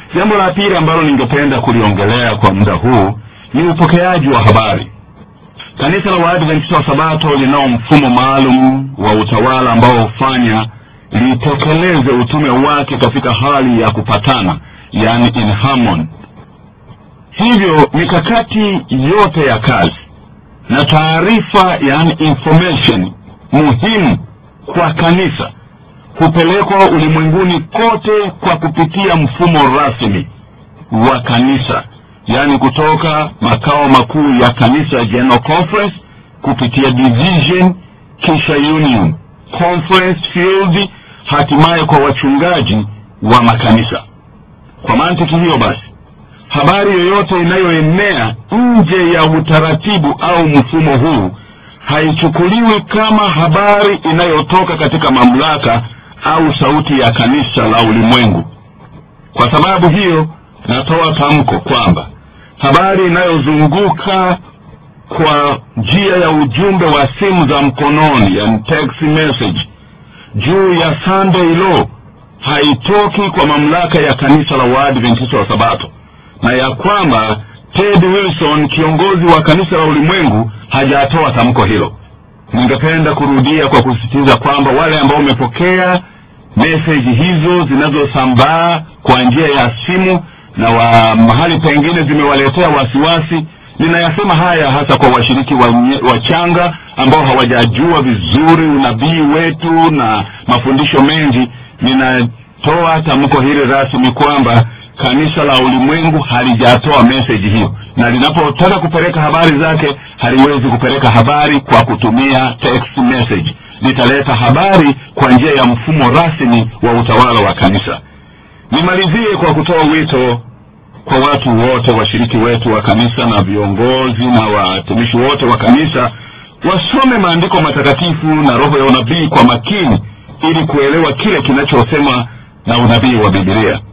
jambo la pili ambalo ningependa kuliongelea kwa muda huu ni upokeaji wa habari kanisa la waadventista wa sabato linao mfumo maalum wa utawala ambao hufanya litekeleze utume wake katika hali ya kupatana yani in harmony hivyo mikakati yote ya kazi na taarifa yani information muhimu kwa kanisa hupelekwa ulimwenguni kote kwa kupitia mfumo rasmi wa kanisa yaani kutoka makao makuu ya kanisa general conference kupitia division kisha union conference field hatimaye kwa wachungaji wa makanisa kwa mantiki hiyo basi habari yoyote inayoenea nje ya utaratibu au mfumo huu haichukuliwi kama habari inayotoka katika mamlaka au sauti ya kanisa la ulimwengu kwa sababu hiyo natoa tamko kwamba habari inayozunguka kwa njia ya ujumbe wa simu za mkononi yani text message juu ya sunday law haitoki kwa mamlaka ya kanisa la waadventista wa sabato na ya kwamba ted wilson kiongozi wa kanisa la ulimwengu hajatoa tamko hilo ningependa kurudia kwa kusisitiza kwamba wale ambao wamepokea meseji hizo zinazosambaa kwa njia ya simu na wa mahali pengine zimewaletea wasiwasi ninayasema haya hasa kwa washiriki wachanga wa ambao hawajajua vizuri unabii wetu na mafundisho mengi ninatoa tamko hili rasmi kwamba kanisa la ulimwengu halijatoa meseji hiyo na linapotaka kupeleka habari zake haliwezi kupeleka habari kwa kutumia text message litaleta habari kwa njia ya mfumo rasmi wa utawala wa kanisa nimalizie kwa kutoa wito kwa watu wote washiriki wetu wa kanisa na viongozi na watumishi wote wa kanisa wasome maandiko matakatifu na roho ya unabii kwa makini ili kuelewa kile kinachosema na unabii wa bibilia